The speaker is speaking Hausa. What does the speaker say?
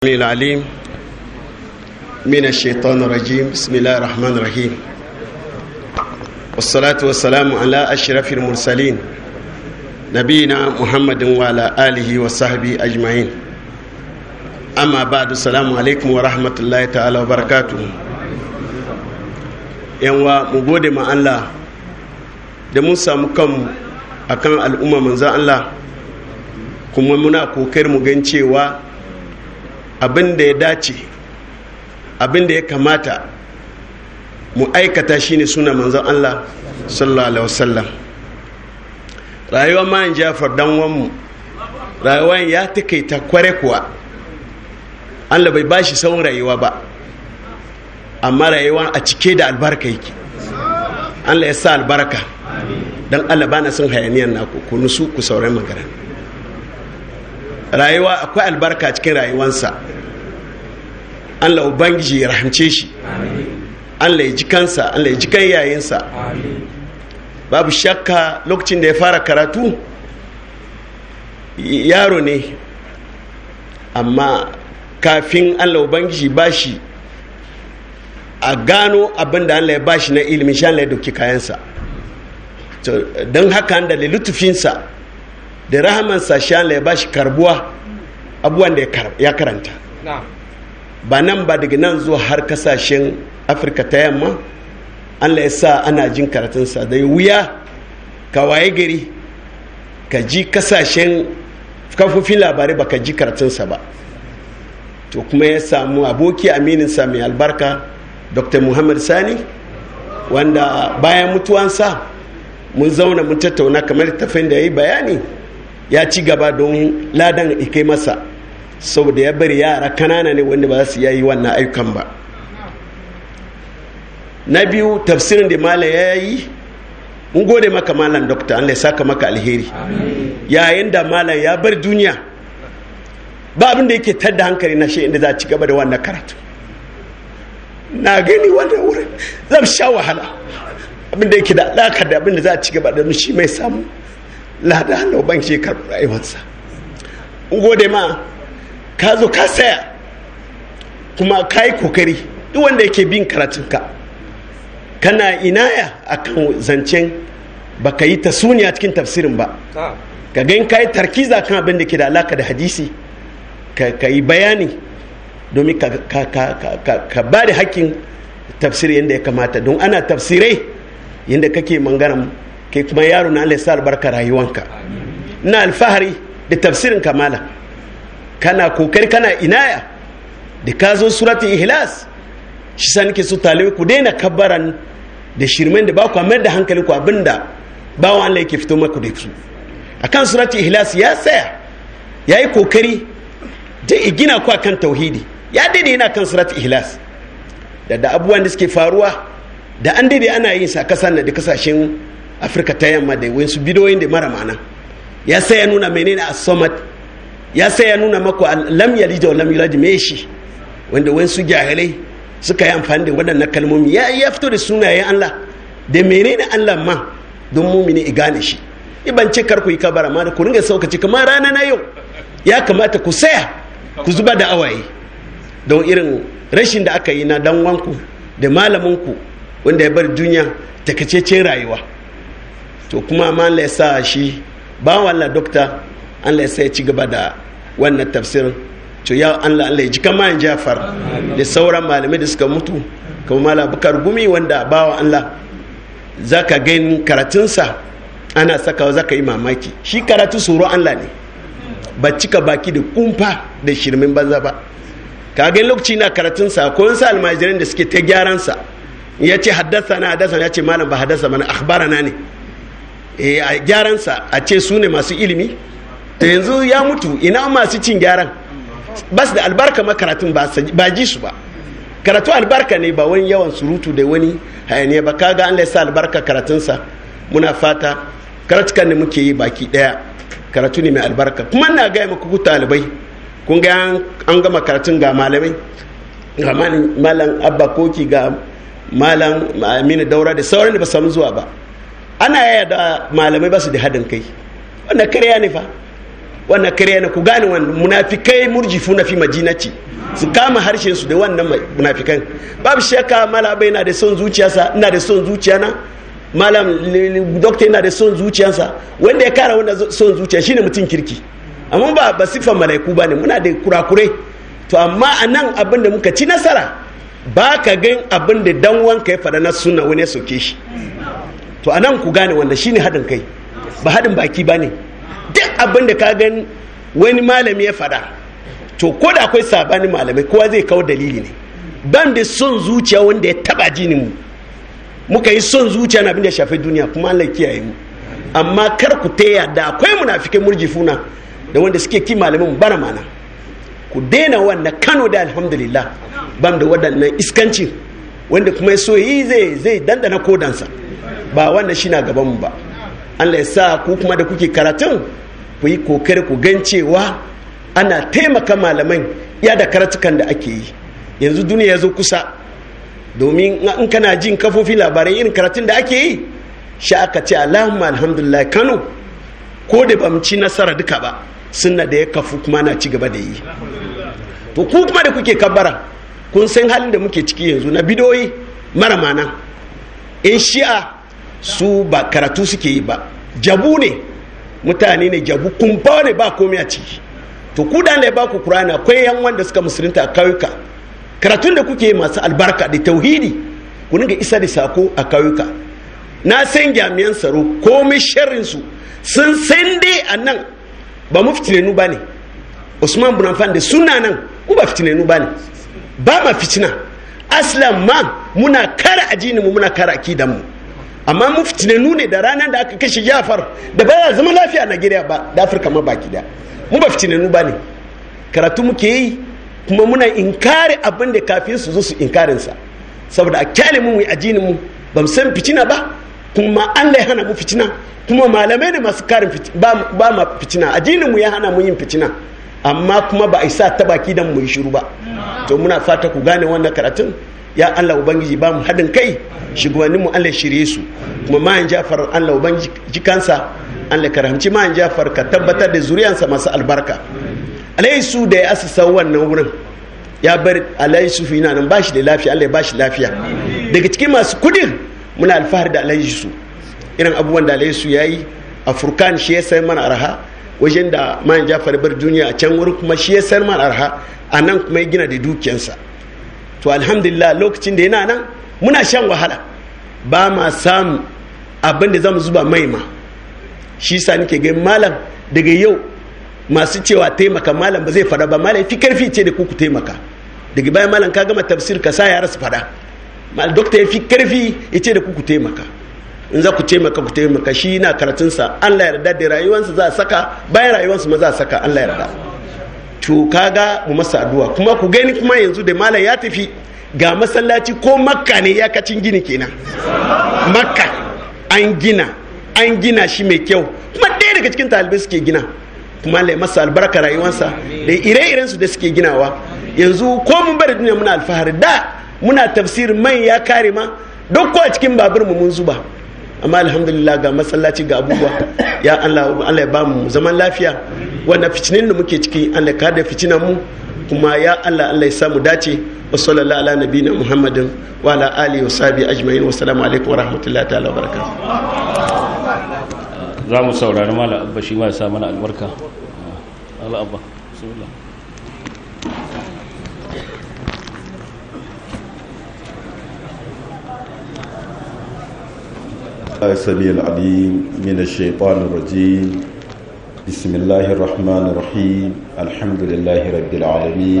العليم من الشيطان الرجيم بسم الله الرحمن الرحيم والصلاة والسلام على أشرف المرسلين نبينا محمد وعلى آله وصحبه أجمعين أما بعد السلام عليكم ورحمة الله تعالى وبركاته yanwa mu gode ma Allah da mun samu kanmu akan al'umma manzan Allah kuma muna kokar mu gan cewa abin da ya dace abin da ya kamata mu aikata shine suna manzon Allah sallallahu alaihi wasallam rayuwar man jafar dan wanmu rayuwar ya takaita kware kuwa Allah bai bashi sauran rayuwa ba amma rayuwa a cike da albarka yake Allah ya sa albarka dan Allah bana son hayaniyar naku ku nusu ku sauran magana rayuwa akwai albarka cikin rayuwansa allah ubangiji ya rahamce shi allah ya ji kansa allah ya ji kan yayinsa babu shakka lokacin da ya fara karatu yaro ne amma kafin allah ubangiji ba shi a gano abin da allah ya ba shi na ilimin shi allah ya dauki kayansa don haka da lutufinsa da rahamansa shi Allah ya bashi karbuwa abubuwan da ya karanta ba nan ba daga nan zuwa har kasashen afirka ta yamma Allah ya sa ana jin karatunsa da wuya ka waye gari ka ji kasashen kafofin labarai ba ka ji karatunsa ba to kuma ya samu aboki amininsa mai albarka dr muhammad sani wanda bayan mutuwansa mun zauna mun tattauna kamar tafin da ya yi bayani ya ci gaba don ladan ikai masa saboda ya bari yara kanana ne wanda ba za su yi wannan ayyukan ba na biyu tafsirin da mala ya yi mun gode maka malam dokta Allah ya saka maka alheri yayin da malam ya bar duniya ba abin da yake tadda hankali na shi inda za a ci gaba da wannan karatu na gani wannan wurin zan sha wahala abin da yake da alaka da abin da za a ci gaba da shi mai samu lada hannu ban ke karɓi rayuwarsa gode ma ka zo ka saya kuma ka yi kokari duk wanda yake bin karatunka kana inaya akan zancen ba ka yi ta suniya cikin tafsirin ba ka gan ka yi tarkiza kan abin da ke da alaka da hadisi ka yi bayani domin ka ba da hakkin tafsiri yadda ya kamata don ana tafsirai yadda kake mangana kai kuma yaro na Allah ya sa albarka rayuwanka ina alfahari da tafsirin kamala kana kokari kana inaya da ka zo surati ihlas shi sa nake so talibai ku daina kabbaran da shirmen da ba ku mayar da hankali ku abinda bawan Allah yake fito maku da su akan surati ihlas ya tsaya ya yi kokari da igina ku akan tauhidi ya daidai yana kan surati ihlas da da abubuwan da suke faruwa da an daidai ana yin sa kasan da kasashen afirka ta yamma da wasu bidoyin da mara mana ya sai ya nuna menene a somat ya sai ya nuna maku lam yalid wa lam yulad me shi wanda wasu jahilai suka yi amfani da waɗannan kalmomi ya ya fito da sunayen Allah da menene Allah ma don mumini i gane shi ban ce kar ku yi kabara ma da ku ringa saukaci kamar rana na yau ya kamata ku saya ku zuba da awaye don irin rashin da aka yi na dan wanku da malaminku wanda ya bar duniya takacece rayuwa to kuma ma Allah ya sa shi ba wallah dokta Allah ya sa ya ci gaba da wannan tafsirin to ya Allah Allah ya ji kama Jafar da sauran malamai da suka mutu kuma malam Bukar Gumi wanda bawa Allah zaka gani karatunsa ana sakawa zaka yi mamaki shi karatu tsoro Allah ne ba cika baki da kumfa da shirmin banza ba ka gani lokaci na karatunsa ko wasu almajiran da suke ta gyaransa ya ce haddasa na haddasa ya ce malam ba haddasa mana akhbarana ne a gyaransa a ce su ne masu ilimi ta yanzu ya mutu ina masu cin gyaran ba su da albarka makaratun ba ji su ba karatu albarka ne ba wani yawan surutu da wani hayaniya ba kaga an laisa albarka karatunsa muna fata karatukan da muke yi baki daya karatu ne mai albarka kuma na gaya maku ku talibai kun ga an gama karatun ga malamai ga malam abba koki ga malam aminu daura da sauran da ba samu zuwa ba ana yaya da malamai ba su da haɗin kai wannan karya ne fa wannan karya ne ku gane wannan munafikai murjifu na fi majinaci su kama harshen su da wannan munafikan babu shakka malam bai na da son zuciyarsa ina da son zuciyana malam dokta yana da son zuciyarsa wanda ya kara wanda son zuciya shine mutum kirki amma ba ba siffan malaiku ba ne muna da kurakurai to amma a nan abin da muka ci nasara ba ka gan abin da dan wanka ya faɗa na suna wani ya soke shi to a nan ku gane wanda shine haɗin kai ba haɗin baki ba ne duk abin da ka gan wani malami ya faɗa to ko da akwai sabanin malamai kowa zai kawo dalili ne ban da son zuciya wanda ya taba jinin mu muka yi son zuciya na abin da ya shafi duniya kuma Allah kiyaye mu amma kar ku taya da akwai munafikai murjifuna da wanda suke ki malamin bana mana ku daina wannan Kano da alhamdulillah bam da waɗannan iskancin wanda kuma so yi zai zai dandana kodansa ba wannan shi na gaban mu ba Allah ya sa ku kuma da kuke karatun ku yi kokari ku gan cewa ana taimaka malaman ya da karatukan da ake yi yanzu duniya ya zo kusa domin in kana jin kafofin labarai irin karatun da ake yi sha aka ce allahumma alhamdulillah kano ko da ba ci nasara duka ba sunna da ya kafu kuma na ci gaba da yi to ku kuma da kuke kabbara kun san halin da muke ciki yanzu na bidoyi mara mana in shi'a su ba karatu suke yi ba jabu ne mutane ne jabu kumfa ne ba komai a ciki to ku da ya ba ku kurana akwai yan wanda suka musulunta a kauyuka karatun da kuke masu albarka da tauhidi ku dinga isa da sako a kauyuka na san jami'an tsaro komai sharrin su sun san dai a nan ba mu fitinenu ba ne usman bin affan da suna nan ku ba fitinenu ba ne ba ma fitina aslan ma muna kara ajinin mu muna kara akidan mu amma mu fitinenu ne da ranar da aka kashe jafar da baya zama lafiya a Najeriya ba da Afirka ma baki da mu ba fitinenu ba ne karatu muke yi kuma muna inkari abin da kafin su zo su inkarin sa saboda a kyale mu mu ajinin mu ba mu san fitina ba kuma Allah ya hana mu fitina kuma malamai ne masu karin ba ba ma fitina ajinin mu ya hana mu yin fitina amma kuma ba a isa ta baki dan mu yi shiru ba to muna fata ku gane wannan karatun ya Allah ubangiji ba mu haɗin kai shugabanninmu Allah shirye su kuma mayan jafar Allah ubangiji kansa Allah karamci mayan jafar ka tabbatar da zuriyansa masu albarka alaisu da ya asasa wannan wurin ya bar alaisu fi nan ba shi da lafiya Allah ya ba shi lafiya daga cikin masu kudin muna alfahari da alaisu irin abubuwan da alaisu ya yi a furkan shi ya sayar mana arha wajen da mayan jafar bar duniya a can wurin kuma shi ya sayar mana arha a nan kuma ya gina da dukiyansa to alhamdulillah lokacin da yana nan muna shan wahala ba ma samu abin da zamu zuba mai ma shi sa nake ga malam daga yau masu cewa taimaka malam ba zai fada ba malam fi karfi ce da kuku taimaka daga bayan malam ka gama tafsir ka sa yara su fada mal dokta ya fi karfi ya ce da kuku taimaka in za ku taimaka ku taimaka shi na karatunsa Allah ya yarda da rayuwarsa za a saka bayan rayuwarsa ma za a saka Allah ya yarda to kaga mu masa addu'a kuma ku gani kuma yanzu da malam ya tafi ga masallaci ko makka ne ya kacin gini kenan makka an gina an gina shi mai kyau kuma ɗaya daga cikin talibai suke gina kuma Allah ya masa albarka rayuwarsa da ire-iren su da suke ginawa yanzu ko mun bari duniya muna alfahari da muna tafsir mai ya kare ma duk ko a cikin babur mu mun zuba amma alhamdulillah ga masallaci ga abubuwa ya Allah Allah ya ba mu zaman lafiya wannan fitinin da muke ciki Allah ka da fitinan mu kuma ya Allah Allah ya samu dace wa sallallahu ala nabiyina Muhammadin wa ala alihi wa sahbihi ajma'in wa assalamu alaikum wa rahmatullahi ta'ala wa barakatuh za mu saurari malam abba shi ma ya sa mana albarka Allah abba bismillah السميع العليم من الشيطان الرجيم بسم الله الرحمن الرحيم الحمد لله رب العالمين